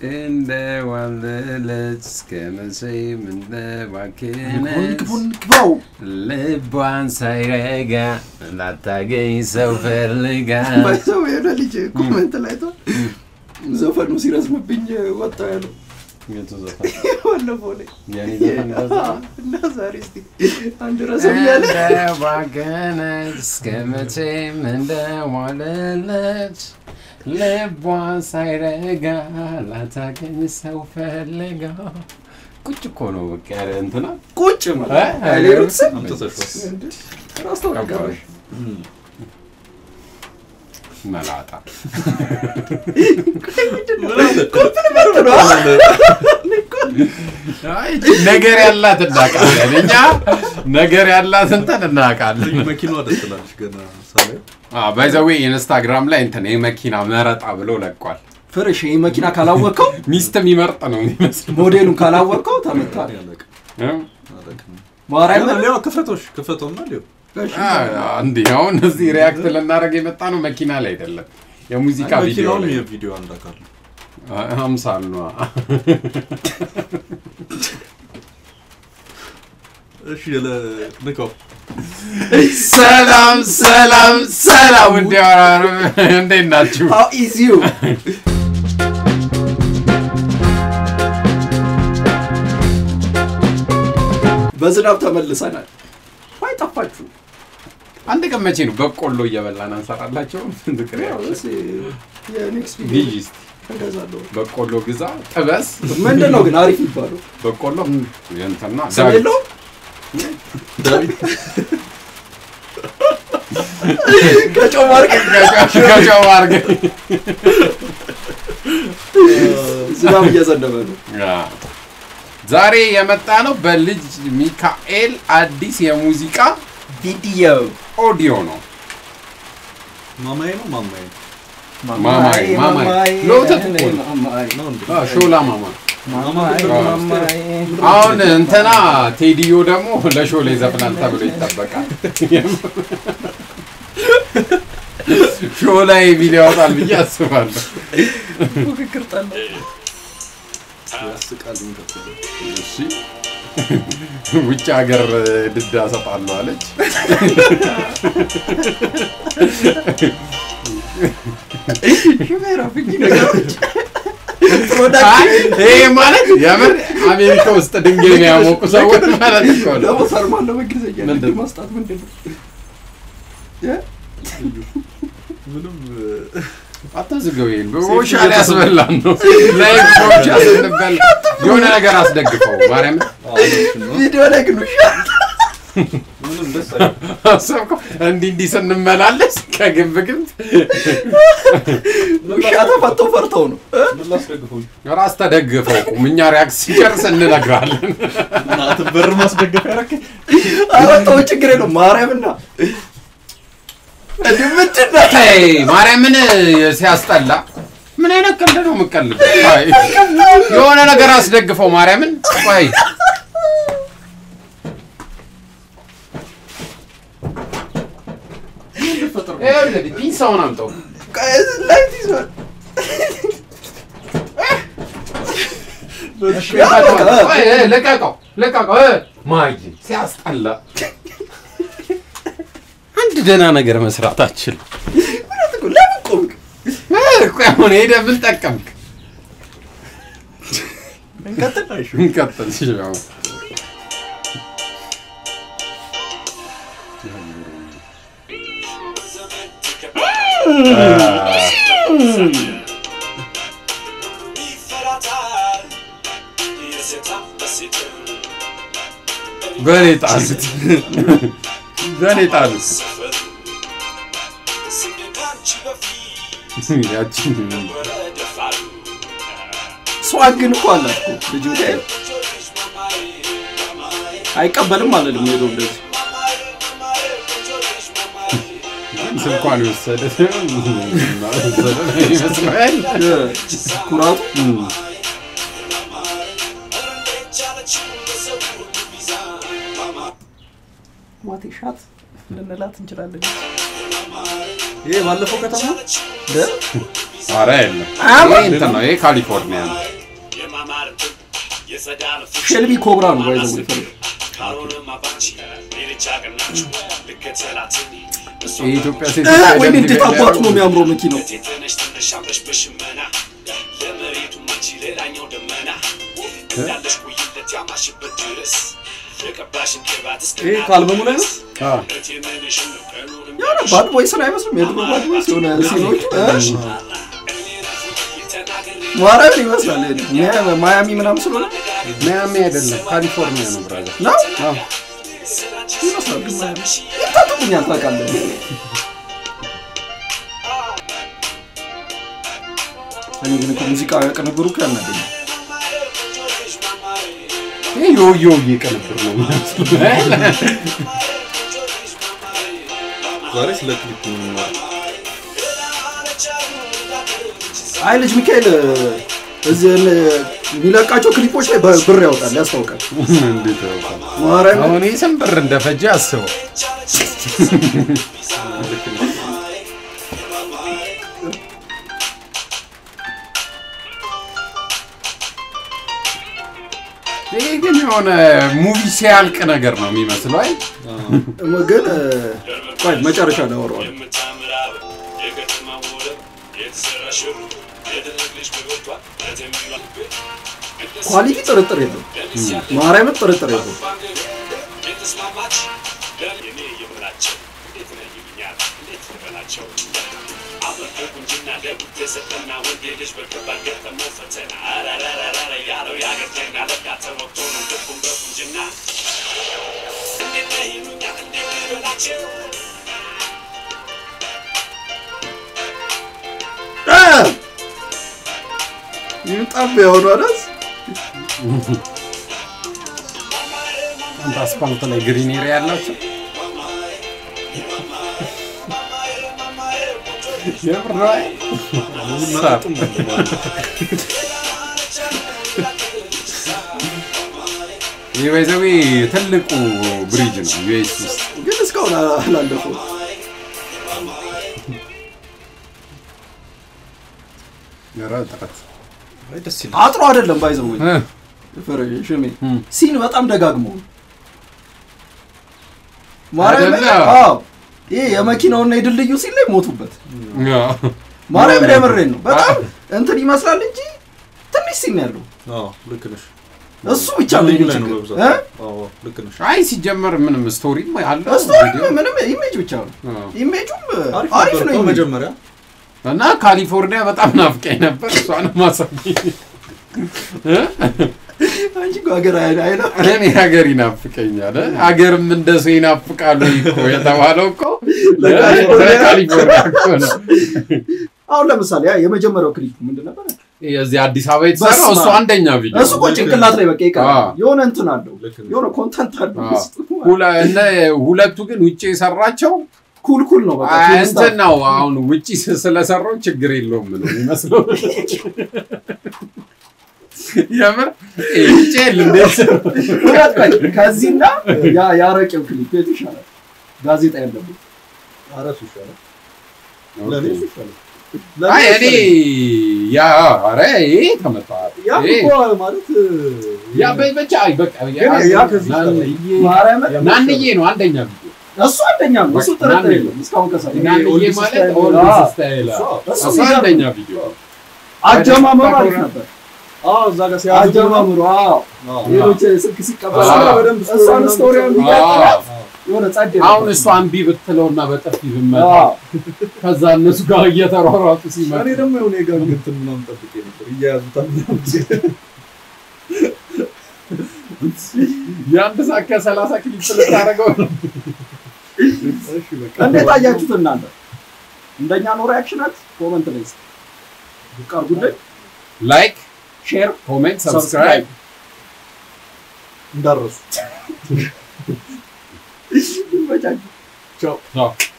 እንደ ዋለለች እስከ መቼም እንደ ባክነች ግቡን ግባው ልቧን ሳይረጋ እንዳታገኝ ሰው ፈልጋ ሰው የሆነ ልጅ ኮመንት ላይ ቶ ዘፈኑ ሲረዝምብኝ ወጣ ያለው የቱ ዘፈን? ባለፈው ላይ የኔ ዘፈን እንደዛ ነው? እና ዛሬ እስቲ አንድ ረዘም ያለ እንደ ባከነች እስከ መቼም እንደ ዋለለች ልቧን ሳይረጋ ላታገኝ ሰው ፈልጋ ቁጭ እኮ ነው በቃ ያለ እንትና ቁጭ ማለት ሌሎች ስም አምጥተሽዋል። ራስ ተወቃሽ መላጣ አይ ነገር ያላት እናውቃለን እኛ ነገር ያላት እንትን እናውቃለን መኪናዋ ደስ ትላለች ገና ሳላይ ባይዘዌ ኢንስታግራም ላይ እንትን የመኪና መረጣ ብሎ ለቋል ፍርሽ ይህ መኪና ካላወቀው ሚስት የሚመርጥ ነው የሚመስለው ሞዴሉን ካላወቀው ተመታል ያለቅ ማርያምን ሌላ ክፈቶች ክፈተውና ሊው እንዲህ አሁን እዚህ ሪያክት ልናደርግ የመጣ ነው መኪና ላይ አይደለም የሙዚቃ ቪዲዮ መኪናውም ላይ የቪዲዮ አንድ አካል ነው። ሀምሳል ነው እሺ ለ- ንካው ሰላም ሰላም ሰላም ውድ ያወራሩ እንዴት ናችሁ ሃው ኢዝ ዩ በዝናብ ተመልሰናል ዋይ ጠፋችሁ አንድ ቀን መቼ ነው በቆሎ እየበላን አንሰራላቸው ፍቅር ያው እስ- የኔክስት ግዢ ቪዲዮ እስኪ እገዛለሁ በቆሎ ግዛ ጥበስ ምንድን ነው ግን አሪፍ የሚባለው በቆሎ እንትና ስም የለውም ዳዊት ከጨው ማርቀ ከጨው አድርገህ ዝናብ እየዘነበ ነው ዛሬ የመጣ ነው በልጅ ሚካኤል አዲስ የሙዚቃ ቪዲዮ ኦዲዮ ነው ማማዬ ነው ማማዬ ማማዬ ማማዬ ለወተት እኮ ነው ነው እንዴ? አ፣ ሾላ ማማ ማማዬ ማማዬ አሁን እንትና ቴዲዮ ደግሞ ለሾላ ይዘፍናል ተብሎ ይጠበቃል ሾላ ቪዲዮ ያወጣል ብዬ አስባለሁ ፉክክር ጠላ ያስቃል የሚቀጥለው። እሺ ውጭ ሀገር ድዳ ሰጣለሁ አለች ሹፌራ ፍኝ ነገሮች አይ፣ ፕሮዳክት ይሄ ማለት የምር አሜሪካ ውስጥ ድንጋይ ነው ያሞቁ ሰዎች ማለት እኮ ነው ደግሞ ፈርማን በእንግሊዝኛ ምንድን ንግድ ነው? ማስጣት ምንድን ነው እ? ምንም አታዝገው ይሄን በውሻ ሊያስበላን ነው ላይ በውሻ ስንበል የሆነ ነገር አስደግፈው ማርያም አሁን ነው ቪዲዮ ላይ ግን ውሻ ምንም ደስ አይልም። አሰብከው እንዲህ እንዲህ ስንመላለስ ከግንብ ግንብ ውሻ ተፈተው ፈርተው ነው እ? ምን ላስደግፈው? ራስ ተደግፈው ቁም እኛ ሪያክት ሲጨርስ እንነግራለን እናትህ በር ማስደገፍ ያደረክ አወጣው ችግር የለውም ማርያምና እንዲህ ምንድን ነው ተይ ማርያምን ሲያስጠላ ምን አይነት ቀልድ ነው የምቀልደው? አይ፣ የሆነ ነገር አስደግፈው ማርያምን ቆይ ይኸውልህ ፒንሳውን አምጠው ላይት ይዟል ቆይ፣ እ፣ ልቀቀው ልቀቀው እ፣ ማይ ሲያስጠላ አንድ ደህና ነገር መስራት አችል እውነት እኮ ለምን ቆምክ ቆይ አሁን ሄደህ ምን ጠቀምክ እንቀጥል እንቀጥል እሺ፣ አሁን በእኔ ጣሉት በእኔ ጣሉት ያችን ስዋግ ግን እኮ አላት እኮ ልጅ ሚካኤል አይቀበልም አለልም ሄዶ እንደዚህ ስልኳን የወሰደ ወሰደ ይመስላል ኩራቱ ዋቴ ሻት ልንላት እንችላለን ይሄ ባለፈው ከተማ ደ- ኧረ የለም አማ- ይሄ እንትን ነው ይሄ ካሊፎርኒያ ነው ሼልቢ ኮብራ ነው ባይዘው ይፈልግ የኢትዮጵያ ሴት ወይ እንዴት አባቱ ነው የሚያምረው መኪናው ይሄ ከአልበሙ ላይ ነው? የሆነ ባድ ቦይስን አይመስልም የድሮ ባድ ቦይስ የሆነ ሲኖቹ ማርያምን ይመስላል ሚያ- ማያሚ ምናምን ስለሆነ ሚያሚ አይደለም ካሊፎርኒያ ነው ብራዘር። ነው አዎ። ይመስላል ግን ማያሚ ይታጠቁኛል ታውቃለህ እኔ ግን እኮ ሙዚቃ ቅንብሩ እኮ ያናደኛል ይሄ የውየውዬ ቅንብር ነው የሚመስለው። ዛሬ ስለ ክሊፕ ነው የምናወራው። አይ ልጅ ሚካኤል እዚህ የሚለቃቸው ክሊፖች ላይ ብር ያወጣል ያስታውቃል እንዴት ያውቃል? ማርያም አሁን ይህ ስንት ብር እንደፈጀ አስበው። ይሄ ግን የሆነ ሙቪ ሲያልቅ ነገር ነው የሚመስለው። አይ ግን ቆይ መጨረሻ ላይ አወራዋለሁ ኳሊቲ ጥርጥር የለም ማርያምን ጥርጥር የለም ይጣብ የሆኑ አዳስ አንተ አስፋልት ላይ ግሪን ኤሪያ ያላቸው የምር ነው። አይ መጠጡም ነው። ይህ ባይዘዌ ትልቁ ብሪጅ ነው ዩኤስ ውስጥ ግን እስካሁን አላለፈው ኧረ ጥረት አይ ደስ ይላል። አጥሮ አይደለም ባይዘው እ ሽሜ እም። ሲን በጣም ደጋግሞ ማርያም አይደለ? አዎ ይሄ የመኪናውና የድልድዩ ሲን ላይ ሞቱበት ያ ማርያም የምሬን ነው በጣም እንትን ይመስላል እንጂ ትንሽ ሲን ያለው አዎ ልክ ነሽ። እሱ ብቻ ነው ልዩ የኔ ላይ ነው ችግር በብዛት። እ? አዎ ልክ ነሽ። አይ ሲጀመር ምንም ስቶሪም አለው ስቶሪ ቪዲዮ። ምንም ኢሜጅ ብቻ ነው አዎ። ኢሜጁም አሪፍ አሪፍ ነበር ነው እኮ ኢሜጁ። መጀመሪያ እና ካሊፎርኒያ በጣም ናፍቀኝ ነበር። እሷን ማሳየኝ አንቺ እኮ ሀገር አይ- አይና እኔ ሀገር ይናፍቀኛል። ሀገርም እንደ ሰው ይናፍቃሉ እኮ የተባለው እኮ ለካሊፎርኒያ ለካሊፎርኒያ እኮ ነው። አሁን ለምሳሌ ያ የመጀመሪያው ክሊፕ ምንድን ነበር? የዚህ አዲስ አበባ የተሰራው በስመ እሱ አብ። አንደኛ ቪዲዮ እሱ እኮ ጭንቅላት ላይ በቃ ይቀራል። አዎ። የሆነ እንትን አለው ልክ ነው። የሆነ ኮንተንት አለው አዎ። ውስጡ። ሁለ- እነ ሁለቱ ግን ውጭ የሰራቸው ኩል ኩል ነው በቃ አይ፣ ኩል እንትን ስታር። ነው። አሁን ውጭ ስ- ስለሰራው ችግር የለውም ነው የሚመስለው። የምር ይሄ ውጭ የለ እንዴት እውነት ቆይ፣ ከዚህና ያ ያረቄው ክሊፕ የቱ ይሻላል? ጋዜጣ ያለበት ኧረ እሱ ይሻላል። ለእኔ እሱ ይሻላል። አይ ለእኔ እኔ ይሻላል። ያ ኧረ ይሄ ተመታ ያ ይሄ እኮ ማለት ያ በ- ብቻ አይ በቃ ግን ያ ከዚህ ናንዬ ማርያምን ናንዬ ነው አንደኛ ቪዲዮ እሱ አንደኛ ነው። እሱ በቃ ጥርጥር ናንዬ። የለም። እስካሁን ከሰራ ናንዬ ኦልድ ማለት ስታይል ኦልድ አዎ። ስታይል እሱ እሱ እሱ የሚገርም አንደኛ ቪዲዮ አጀማመሩ አሪፍ ነበር። አዎ እዛ ጋር ሲያዙ አጀማመሩ አዎ፣ አዎ። ሌሎች ስልክ ሲቀበል አዎ። በደንብ እሷን ስቶሪውን አዎ። ቢቀጥላት አዎ። የሆነ ጸድ አሁን እሷ እምቢ ብትለውና በጥፊ ብመታ አዎ። ከዛ እነሱ ጋር እየተሯሯጡ ሲመጡ እኔ ደግሞ የሆነ የጋንግ እንትን ምናምን ጠብቄ ነበር እያያዙታል ምናምን ሲል የአንድ ሰዓት ከሰላሳ ክሊፕ ልታደርገው ነው። እሺ በቃ እንዴት አያችሁት እናንተ? እንደኛ ነው ሪያክሽናት? ኮመንት ላይ እስኪ ቀርቡልን። ላይክ ሼር ኮሜንት ሰብስክራይብ እንዳረሱ ይመቻችሁ። ቻው ቻው